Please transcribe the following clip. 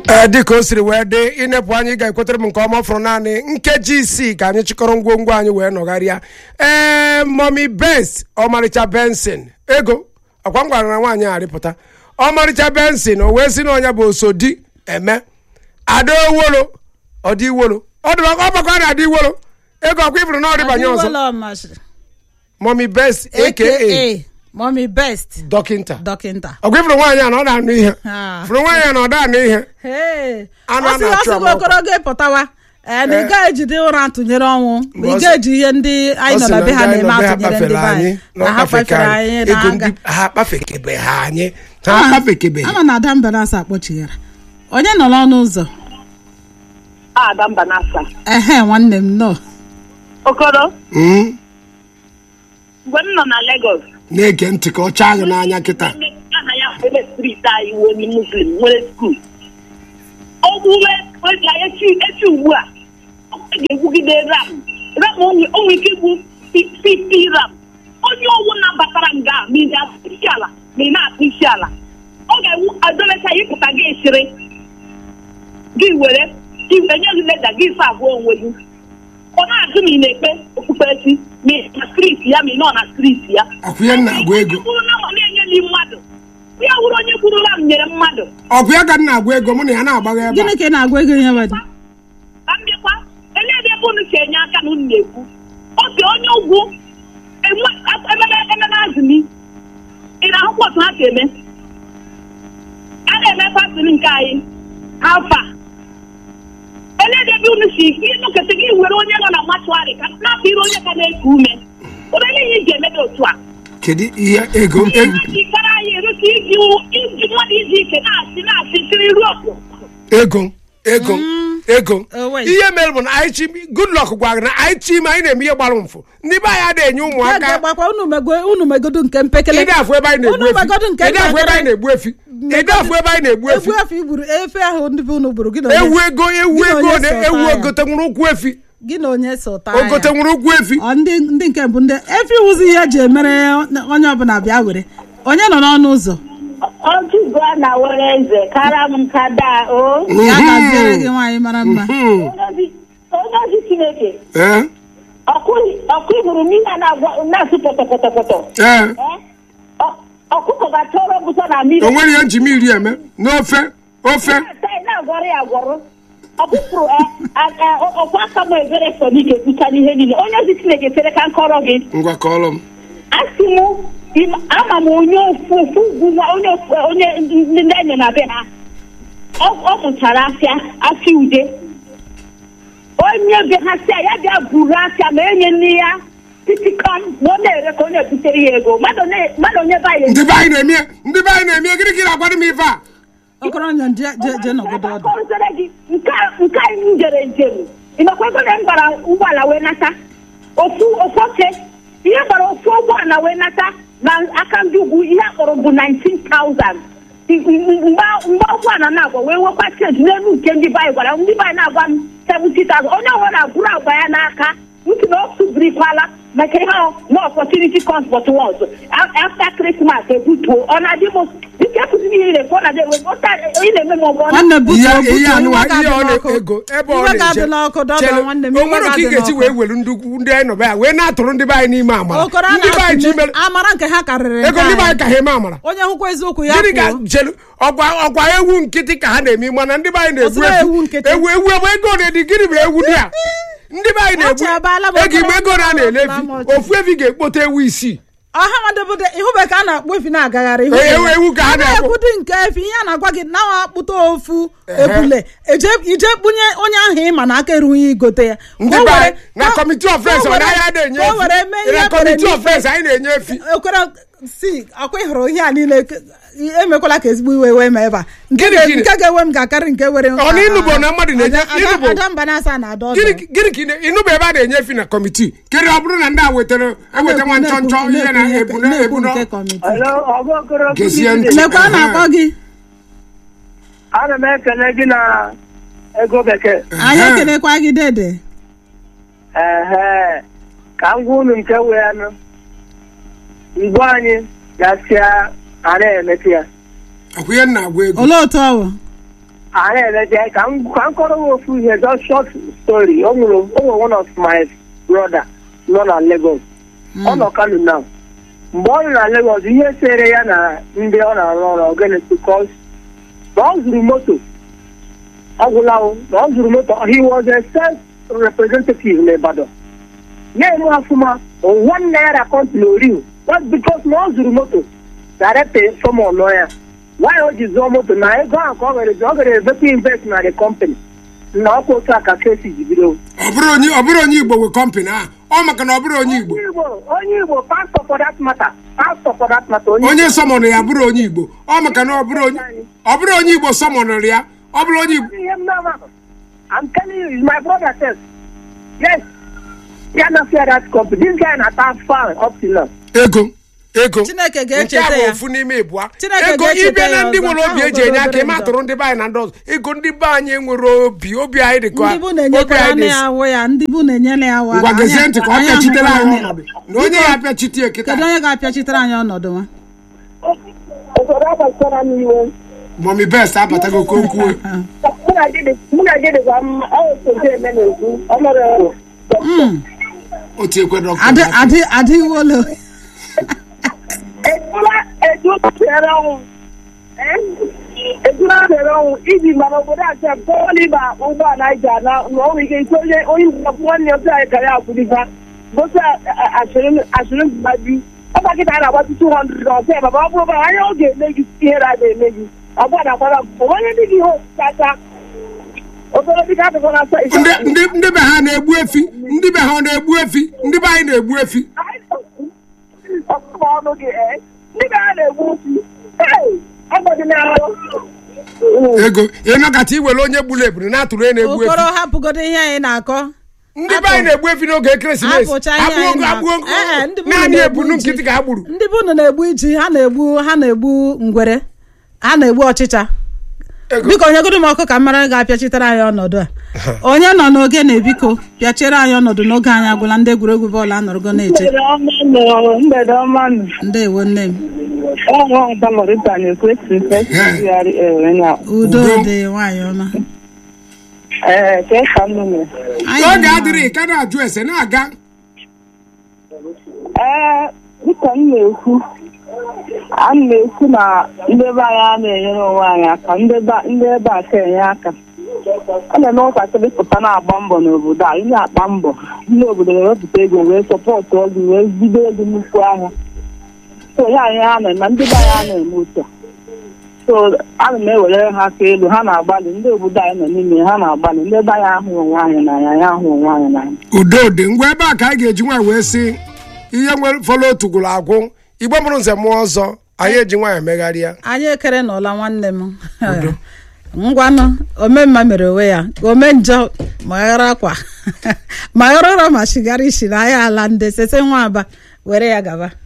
ee dịka o siri wee dị ịnepụ anyị ga-ekwetere m nke ọma fọrọ naanị nkeji isii ka anyị chịkọrọ ngwongwo anyị wee nọgharịa ee momi bens ọmarịcha bensin ego ọkwa m gwara na nwaanyị a arịpụta ọmarịcha bensin o wee si na ọnya bụ osodi eme ada owolo ọ dị iwolo ọ dị ọgbakọ a na-adị iwolo ego ọkwa ifuru na ọrịbanye ọzọ momi bens aka Mommy best dọkịnta dọkịnta ọkwa ifuru nwaanyị a na ọ na-anụ ihe Ah. furu nwaanyị a na ọ da-anụ ihe Hey. Anụ ọ a sị ọ na-achụ sị gị ama okoro gị pụtawa ee na ị gaghị ejide ụra tụnyere ọnwụ Mgbe ị ọ sị- ga-eji ihe ndị anyị Ọ nọ sị na be ha ndị anyị na-eme nọ be ha atụnyere ndị kpafere be anyị anyị, na na ọ ha kpafeke kpafere anyị. anyị Ego na nga ndị ha kpafekebe ha anyị ha akpafekebe ama na ada mbanasa akpọchighara onye nọ n'ọnụ ụzọ Ada Mbanasa. ehe nwanne m nọ Okoro, Mm, mgbe m nọ na Lagos, na-ege ntị ka ọ chaa gị n'anya kịta aha ya bụ ebe striti anyị wee onye Muslim nwere skuul. Ogbuwe ya echi echi ugbu a, ọ ga-egwugide ram. Ram onwe onwe ike igbu 50 ram. Onye ọwụ nabatara m gaa ma ị na-akpụ isi ala ma ị na-akpụ isi ala. Ọ ga-ewu adọlecha ịpụta gị esiri gị were gị enye gị leda gị sa abụọ onwe gị. Ọ na-ajụ ma ị na-ekpe okpukperechi ma ị na striti ya ma ị nọ na striti ya. ọkụ ya na-agwa ego Onye kwuru na ma na-enyeli mmadụ ya wụrụ onye kwurula m nyere mmadụ ọkụ ya ka m na-agwa ego mụ na ya na-agbagha ebe gịnị a ka ị na-agwa ego ihe wedị ka m bịakwa elee ebe ebe unu si enye aka na unu na-ekwu oge onye ugwu enwe- ememe ememe azụmi ị na-ahụkwa otu ha si eme a na-eme pasịrị nke anyị alfa elee ebe unu si ịnụkịta gị were onye nọ na matuarị ka napụ ire onye ka na-eku ume ụdị ihe ị ga-eme dị otu a kedu ihe ego ego ikara anyị erute iji iji mmadụ izu ike na-asị na-asị siri ruo ego ego ego Oh, wait. ihe mere bụ na anyị chi goodluck gwara gị na anyị chi ime anyị na-eme ihe gbara mfụ ndị be anyị adịghị enye ga ụmụaka gbakwa unu mego unu megodu nke mpekele ịdị afụ ebe anyị na-egbu unu megodu efi nke ịdị afụ ebe anyị mpekele na-egbu efi ịdị afụ ebe anyị na-egbu efi egwu efe igburu efe ahụ ndị be unu gburu gị na onye- ewu ego ewu Gị na ego onye na so ewu taa ya? ogote nwere ụkwụ efi gị na onye so taa ogote ya nwere ụkwụ efi Ọ ndị ndị nke bụ ndị efi wụzi ihe eji emere onye ọbụla bịa were onye nọ n'ọnụ ụzọ ọjụgo na were eze kara m nka daa o ya gaziere gị nwaanyị mara mma Hmm. onye ozi chineke ee ọkụ iburu n'ihe a na-agwa- na-asụ pọtọpọtọpọtọ ee ọkụkọ ga-achọrọ bụsọ na mmiri o nwere ihe nji m iri eme n'ofe ofe na-ata ya na-agwọrọ ya agwọrọ ọkụkụrụ ọkwa aka m ebere so n'ike kpucha n'ihe niile onye ozi chineke tere ka nkọrọ gị ngwa kọọrọ m asị m im- ama m onye ofu ofu ugwu nwa onye ofu onye ndị ndị enyo na be ha ọ ọ mụchara afịa afịa ude onye be ha si ya bịa buru afịa ma enye nne ya titikọm na ọ na-ere ka ọ na-ebutere ya ego mmadụ na- mmadụ onye be anyị ndị be anyị na-eme ya ndị be anyị na-eme ya gịnị ka ị na-agwado m ife a okoronya je je- je nọgodo ọdụ akọrụzere gị nke a- nke anyị m jere njem ịmakwa ego na m gbara ụgbọala wee nata ofu ofu oche ihe gbara ofu ụgbọala wee nata na aka ndị ugwu ihe akpọrọ bụ 19,000 mgbe mgbe ụgbọala na-agwa wee nwekwa chenji n'elu nke ndị be anyị gwara m, ndị be anyị na-agwa m 70,000 onye ọbụla na-abụrụ agba ya n'aka ntị na o subirikwala maka ihe ahụ na opportunity comes but once A- after Christmas ebutuo ọ na-adị m dịka ekwụziri ihe ị na-ekwu ọ na-adị ị na-eme m ọgọ nwanne butuo ihe butuo ihe anụwa iwe ihe ọ ga-adị n'ọkụ. na-ego ebe ọ Iwe ga-adị na-eje n'ọkụ dọdọ Chere, nwanne m o iwe nwere ka ị ga-adị ga-esi n'ọkụ. wee welu ndị ugwu- ndị anyị nọ be ya wee na-atụrụ ndị be anyị n'ime amara okoro a ndị be anyị chi na-atụle mere amara nke ha karịrị ego nke ndị be anyị anyị. ka ha eme amara onye hụkwa eziokwu ya gịnị ka kwuo jelu ọgwa ọgwa ewu nkịtị ka ha na-eme mana ndị be anyị na-egbu Ọsịra efi ewu nkịtị. ewu ewu ebe ego na-edi gịnị bụ ewu dị a ndị be anyị na-egbu Achabaala m ego ime ego okoro na na-ele na efi ama ọchị. ofu efi ga-ekpote ewu isii ọha madebode ihube ka a na-akpọ efi na-agagharị ihu Ewu- ewu ka ha na-akpọ. na-ekwudi nke efi ihe a na-agwa gị na akpụta ofu ebule eje ije kpunye onye ahụ ịma na aka erughị igote ya ndị Ka o be were- anyị na ka- kọmiti ka o ọfens ọ were- naghị ada enye ka o were mee efi ihe na kwere kọmiti n'ife. ọfens anyị na-enye efi ekwere si akwa ịhụrụ ihe a niile ke- emekwala ka ezigbo iwe wee ma ebe a nke Gịnị, ga- gịnị? nke ga-ewe m ga-akarị nke were Ọ na ịnụbo na mmadụ na-enye- ịnụbo. ada mba na-asa na ada ọdụ gịnị gịnị ka ị na- ịnụba ebe a na-enye efi na kọmiti kere ọ bụrụ na ndị a wetara eweta nwa nchọ nchọ ihe na ebu na ebu na nke kọmiti gezie ntị lekwa a na-akpọ gị ana m ekele gị na ego bekee anyị ekelekwa gị dede ehe ka m gwa unu nke wee nụ mgbe anyị gasịa a na-emetụ ya ọkwa ihe m na-agwa ego olee otu ọ bụ a na-eleje ka m ka m kọrọ m ofu ihe just short story o nwere o nwere one of my brother nọ na Lagos ọ nọ Kano now mgbe ọ nọ na Lagos ihe sere ya na ndị ọ na-arụ ọrụ ogene because na ọ zụrụ moto ọ gwụla o na ọ zụrụ moto he was a self representative n'Ibadan na-eme ọfụma one naira kọntịn oriu just because na ọ zụrụ moto direct someone nọ ya nwaanyị o ji zụọ moto na ego ahụ ka ọ gara ọ gara evetu invest na the company na ọkwa otu a ka kesi ji bido ọ bụrụ onye ọ bụrụ onye igbo nwe kọmpanị a ọ maka na ọ bụrụ onye igbo onye igbo onye igbo pastor for that matter pastor for that matter onye onye sọmọnụ ya bụrụ onye igbo ọ maka na ọ bụrụ onye ọ bụrụ onye igbo sọmọnụrụ ya ọ bụrụ onye igbo ihe m na-ama I'm telling you is my brother says yes ya na fear that company this guy na ta fan up till now ego ego Chineke nke a ga-echeta bụ ya ofu n'ime ịbụa Chineke ego ga-echeta ịbịa na ya ndị ọzọ. nwere obi Ahụ eji enye aka obere ịma njọ. tụrụ ndị be anyị na ndị ọzọ ego ndị be anyị nwere obi obi anyị dị ka ndị bụ obi na-enyekwara anyị nne dị ya awụ ya ndị bụ na-enyere ya awa ngwa gezie ntị ka ọ pịachitere anyị ọnọdụ ọnọdụ na onye ya apịachite kịta kedu onye ga-apịachitere anyị ọnọdụ nwa obodo agbachara m iwe mọmi best abatago ka o kwuo mụ na gị dịkwa mma ọ otu eme na-ekwu ọ nọrọ Mm. otu ekwe dọkịta adị adị adị iwolo ejula ejula tere ọnwụ ejula tere ọnwụ iji mara obodo a sef tọọliba ụgbọala anyị ji ana na ọ nwere ike ike onye onye mgbapụ nwanne otu anyị kara akwụlifa gosi asịrị mgbaju ọba kịta a na-agbatu 200 na ọsọ baba ọ bụrụ bara anya ọ ga-eme gị ihere a ga-eme gị ọgbada kwara onye dị gị ihe osikacha obere dịka adịkwa na asa ndị ndị ndị be ha na-egbu efi ndị be ha ọ na-egbu efi ndị be anyị na-egbu efi ọkụkọ ọnụ gị ee ndị be ha na-egbu osi ee ọgbọdịnahụ ego ịnọkọta iwere onye gburu eburu na-atụrụ onye na-egbu efi okoro hapụgodo ihe anyị na-akọ ndị be anyị na-egbu efi n'oge ekeresimesi Hapụcha ihe agbuo anyị ogo na- agbuo ogo Eh, eh, ndị be naanị na-egbu ebunu ji. nkịtị ka ha gburu ndị bụ unu na-egbu iji ha na-egbu ha na-egbu ngwere ha na-egbu ọchịcha ego biko onye godo m ọkụ ka mara ga-apịachitere anyị ọnọdụ a onye nọ n'oge na ebiko pịachiere anyị ọnọdụ n'oge anyị agwụla ndị egwuregwu bọọlụ anọrọgo na-eche mgbede ọma nụ ndewo nne m ọnwa ọba mọrịta na-ekwesị festigharị ewe na udo Udo. dị nwaanyị ọma ee ka ka m mere Anyị oge nọ- adịrị ka na-ajụ ese na-aga ee dịka m na-ekwu a m na-ekwu na ndị be anyị a na-enyere onwe anyị aka ndị be- ndị ebe a ka enye aka ọ na-eme ụtakịrị pụta na-agba mbọ n'obodo a ị na-akpa mbọ ndị obodo na-ewepụta ego wee sọpọtụ ọgụ wee bido ego nnukwu ahịa so ya anyị ha na-eme ndị be anyị a na-eme otu a so ana m ewere ha aka elu ha na-agbalị ndị obodo anyị nọ n'ime ha na-agbalị ndị be anyị ahụ onwe anyị n'anya anyị ahụ onwe anyị n'anya udo dị ngwa ebe a ka anyị ga-eji nwaanyị wee sị ihe nwere fọlọ otu gwụrụ agwụ igbe mụrụ nze mụọ ọzọ anyị eji nwaanyị megharịa anyị ekere n'ụla nwanne m ngwanụ omemma mere onwe ya ome njọ ma ghara akwa ma ghara ụra ma shigara isi na ya ala ndị sese nwa aba were ya gaba